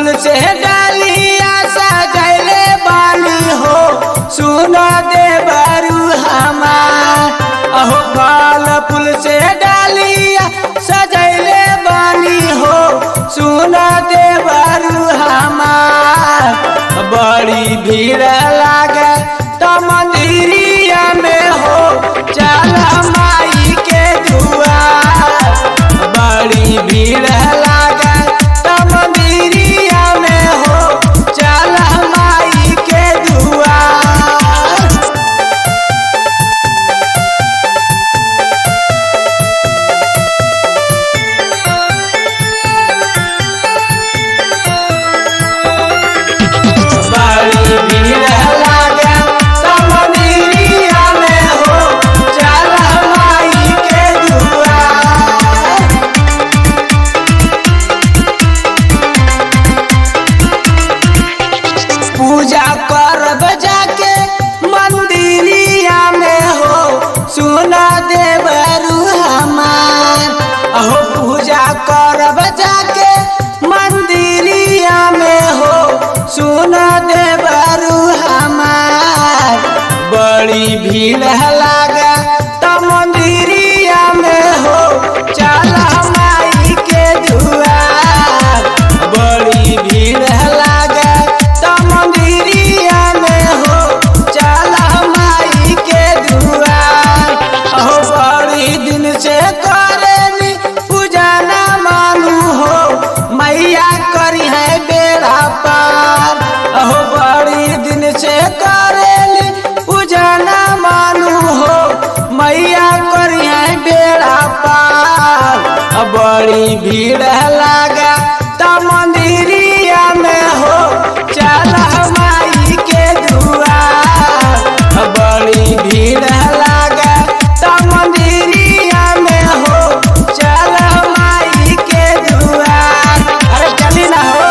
फूल से डालिया सजैले बानी हो सुन दे बरू हमार अहो फल फूल से डालिया सजैले बानी हो सुन दे बरू हमार बड़ी भीड़ लागे तो मंदिरिया में हो चल माई के दुआर बड़ी भीड़ लागे तो मंदिरिया में हो चल माई के दुआर बड़ी भीड़ लागे तो मंदिरिया में हो चल माई के दुआर पूजा करब जाके मंदिरिया में हो सुना देवरू हमार अहो पूजा करब जाके मंदिरिया में हो सुना देवरू हमार बड़ी भीड़ लागा तो मंदिरिया में हो चल माई के दुआर बड़ी भीड़ लागा तो मंदिरिया में हो चल माई के दुआर अहो बड़ी दिन से करेनी पूजा ना मानू हो मैया करी है बेड़ा पार अहो बड़ी दिन से करेली पूजा ना मानू हो मैया करी है बेड़ा पार अब बड़ी भीड़ लागा तो मंदिरिया में हो चल माई के दुआर अब बड़ी भीड़ लागा तो मंदिरिया में हो चल माई के दुआर अरे चली ना हो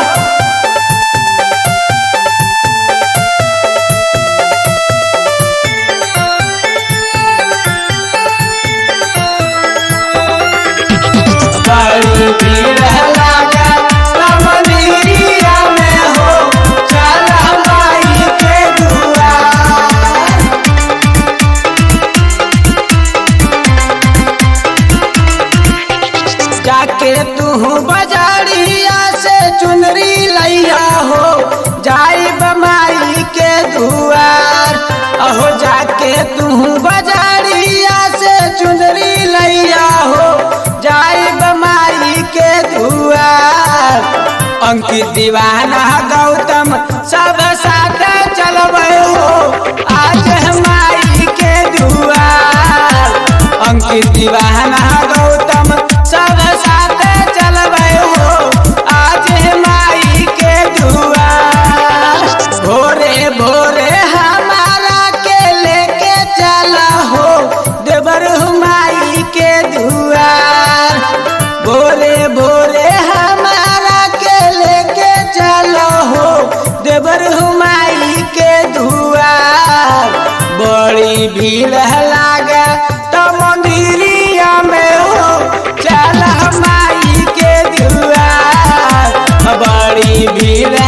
बड़ी भीड़ लागा तो मंदिरिया में हो चल माई के दुआर जाके तू बजारिया से चुनरी लैया हो जाई बमाई के दुआर अहो जाके तू बजारिया से चुनरी लैया हो जाई बमाई के दुआर अंकित दीवाना गौतम सब साथ चलबे हो आज हमारी के दुआर अंकित दीवाना गौतम सब साथ चलबे हो आज हमारी के दुआर भोरे भोरे हमारा के लेके चला हो देवर हुमाई के दुआर भोरे भोरे हमारा के लेके चलो हो देवर हुमाई के दुआर बड़ी भीड़ लागे तो मंदिरिया में हो चल माई के दुआर बड़ी भीड़